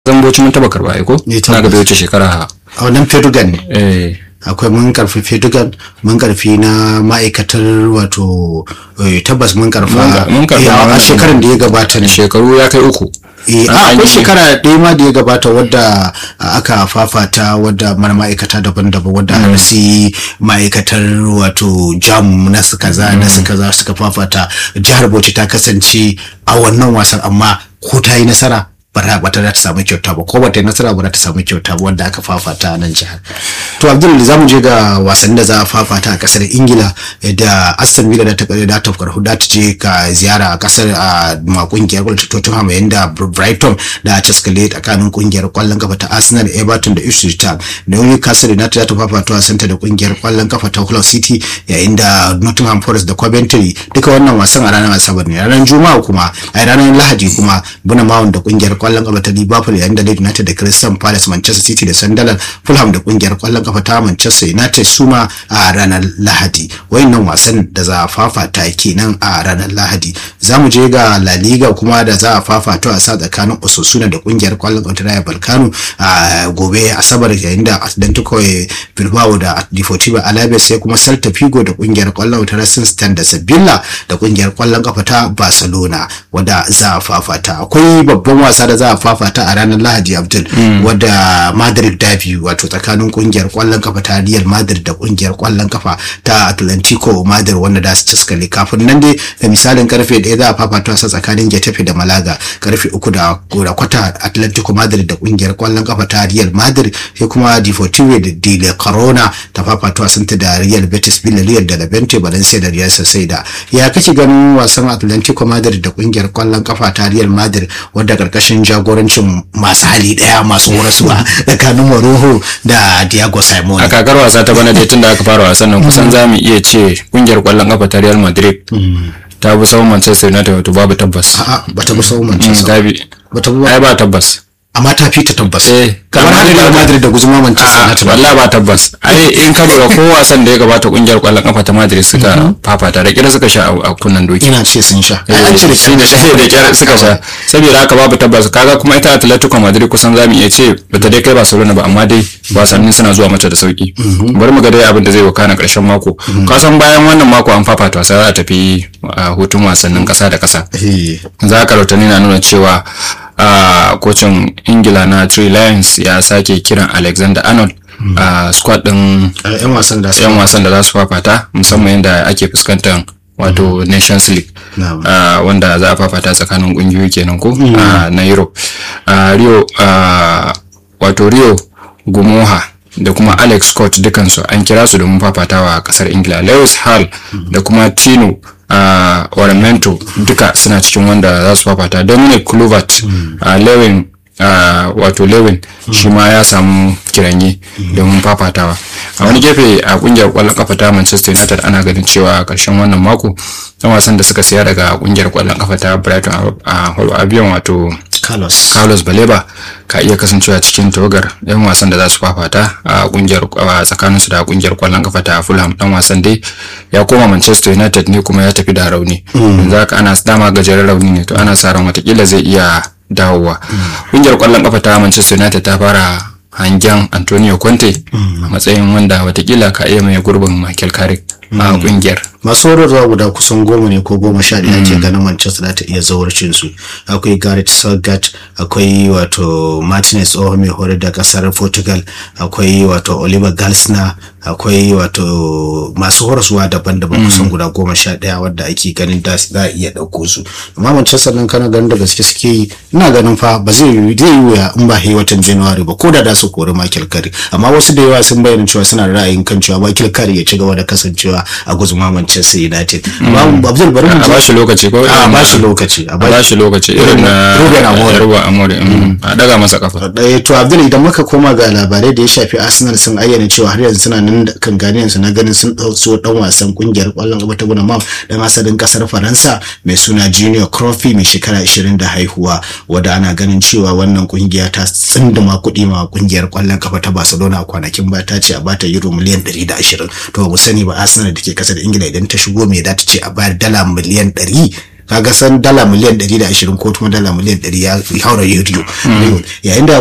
zamboci mun taba karba ai ko Eh, na ga tabbas. bai wuce shekara a wannan fedugan ne eh akwai mun karfi fedugan mun karfi na ma'aikatar wato eh, tabbas mun karfa Mun- mun karfa eh, a wannan- shekarar da ya gabata ne shekaru ya kai uku Eh, An- a an akwai yi- shekara ɗaya ma da ya gabata wadda a, aka fafata wadda mana ma'aikata daban-daban wadda har sai ma'aikatar wato jam na su kaza na su kaza suka fafata jihar bauchi ta kasance a wannan wasan amma ko ta yi nasara ba ta ba ta za ta samu kyauta ba ko ba ta yi nasara ba za ta samu kyauta ba wanda aka fafata a nan jihar to abdul za mu je ga wasannin da za a fafata a kasar ingila da aston villa da ta da ta farko da ta je ka ziyara a kasar a ma kungiyar kwallon tottenham yayin da brighton da chelsea tsakanin kungiyar kwallon kafa ta arsenal everton da ipswich town da newcastle united za ta fafata wasanta da kungiyar kwallon kafa ta hull city yayin da nottingham forest da coventry duka wannan wasan a ranar asabar ne ranar juma'a kuma a ranar lahadi kuma bunamawan da kungiyar kwallon kafa ta liverpool yayin da leeds united da crystal palace manchester city da sunderland fulham da kungiyar kwallon kafa ta manchester united suma a ranar lahadi wayannan wasan da za a fafata kenan a ranar lahadi za mu je ga la liga kuma da za a fafata wasa tsakanin osasuna da kungiyar kwallon kafa ta Rayo balkano a gobe asabar yayin da atlantico bilbao da deportivo alaves sai kuma celta figo da kungiyar kwallon kafa ta racing stand da sevilla da kungiyar kwallon kafa ta barcelona wadda za a fafata akwai babban wasa da za a fafata a ranar lahadi abdul wadda madrid derby wato tsakanin kungiyar kwallon kafa ta real madrid da kungiyar kwallon kafa ta atlantico madrid wanda da su ciskale kafin nan dai da misalin karfe ɗaya za a fafata wasa tsakanin getafe da malaga karfe uku da da kwata atlantico madrid da kungiyar kwallon kafa ta real madrid sai kuma deportivo da de corona ta fafata wasan ta da real betis villarreal da levante valencia da real sociedad ya kake ganin wasan atlantico madrid da kungiyar kwallon kafa ta real madrid wadda karkashin jagorancin masu hali daya masu horaswa tsakanin Mourinho da Diego Simone a kakar wasa ta bana dai tun da aka fara wasan nan kusan za mu iya ce kungiyar kwallon kafa ta Real Madrid ta bi sauran Manchester United wato babu tabbas a'a bata bi sauran Mm, Manchester ta bi bata bi ai ba tabbas amma ta fi ta tabbas Eh, kamar amma haka dai Real ba- Madrid da guzuma Manchester A'a, United ba wallahi ba tabbas ai in ka lura ko wasan da ya gabata kungiyar kwallon kafa ta Madrid suka fafata da kira suka sha a- a kunnan doki ina ce sun sha ai an ce da shi ne shi da kyar suka sha saboda haka babu tabbas kaga kuma ita Atletico Madrid kusan zamu iya ce bata dai kai Barcelona ba amma dai wasannin suna zuwa mata da sauki bari mu ga dai abin da zai wakana karshen mako ka san bayan wannan mako an fafata wasa za a tafi a hutun wasannin kasa da kasa Eh, za ka rautani na nuna cewa a kocin ingila na Three Lions ya sake kiran Alexander Arnold a squad din a yan wasan da su yan wasan da za su fafata musamman yadda ake fuskantar wato nations league Na'am. ah, wanda za a fafata tsakanin kungiyoyi kenan ko ah, na europe Ah, rio ah, wato rio gumoha da kuma alex scott dukansu an kira su domin fafatawa a kasar ingila lewis hall da kuma tino uh, waramento duka suna cikin wanda za su fafata dominic kluivert uh, lewin uh, wato lewin shi ma ya samu kiranye domin fafatawa a wani gefe a kungiyar kwallon kafa ta manchester united ana ganin cewa a karshen wannan mako dan wasan da suka siya daga kungiyar kwallon kafa ta brighton a holo albion wato Carlos carlos baleba ka iya kasancewa cikin tawagar yan wasan da za su fafata a kungiyar a tsakaninsu da kungiyar kwallon kafa ta fulham dan wasan dai ya koma manchester united ne kuma ya tafi da rauni yanzu haka ana dama gajeren rauni ne to ana sa ran watakila zai iya dawowa kungiyar kwallon kafa ta manchester united ta fara hangen antonio conte a matsayin wanda watakila ka iya mai gurbin michael carrick a kungiyar masu horarwa guda kusan goma ne ko goma sha ɗaya ke ganin manchester za ta iya zawarcin su akwai gareth southgate akwai wato martinez tsohon mai horar da kasar portugal akwai wato oliver galsner akwai wato masu horaswa daban-daban kusan guda goma sha ɗaya wadda ake ganin da za a iya ɗauko su amma manchester nan kana ganin da gaske suke yi ina ganin fa ba zai yi zai yi wuya in ba yi watan january ba ko da da su kori michael carey amma wasu da yawa sun bayyana cewa suna da ra'ayin kan cewa michael carey ya ci gaba da kasancewa a guzuma manchester united amma abdul bari mu a je ba shi lokaci ko a ba shi lokaci a a ba shi lokaci irin na Ruben Amorim. Ruben Amorim, mm, a daga masa kafa ɗaya to abdul idan muka koma ga labarai da ya shafi arsenal sun ayyana cewa har yanzu suna nan da kan ganiyan su na ganin sun ɗauso dan wasan kungiyar ƙwallon ƙafa ta gunamam dan asalin ƙasar faransa mai suna junior crofi mai shekara 20 da haihuwa wadda ana ganin cewa wannan kungiya ta tsinduma kuɗi ma kungiyar ƙwallon ƙafa ta barcelona a kwanakin ba ta ce a bata euro miliyan 120 to ba mu sani ba arsenal da ke ƙasar ingila idan ta shigo me za ta ce a bayar dala miliyan 100 kaga san dala miliyan 120 ko kuma dala miliyan 100 ya haura euro yayin da